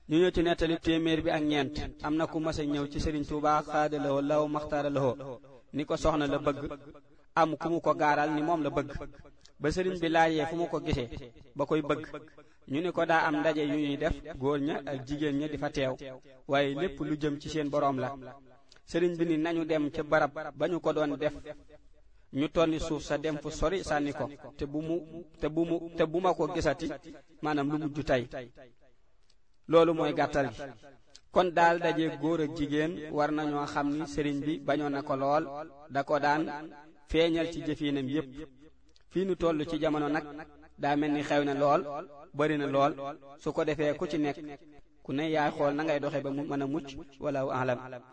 ñu ñëw ci nettali téeméer bi ak ñeent am na ku mas a ñëw ci Sëriñ Tuubaa xaadalawoo law maxtaara lawoo ni ko soxna la bëgg am ku mu ko gaaral ni moom la bëgg ba sëriñ bi laajee fu mu ko gisee ba koy bëgg ñu ni ko daa am ndaje yu ñuy def góor ña ak jigéen ña di fa teew waaye lépp lu jëm ci seen boroom la sëriñ bi ni nañu dem ca barab ba ñu ko doon def ñu tonni suuf sa dem fu sori sànni ko te bu mu te bu mu te bu ma ko gisati maanaam lu mujj tey loolu mooy gàttal gi kon daal daje góor ak jigéen war nañoo xam ni sëriñ bi bañoon na ko lool da ko daan feeñal ci jëfinam yépp fii nu toll ci jamono nag daa mel ni xew na lool bari na lool su ko defee ku ci nekk ku ne yaay xool na ngay doxe ba mu mën a mucc wala alam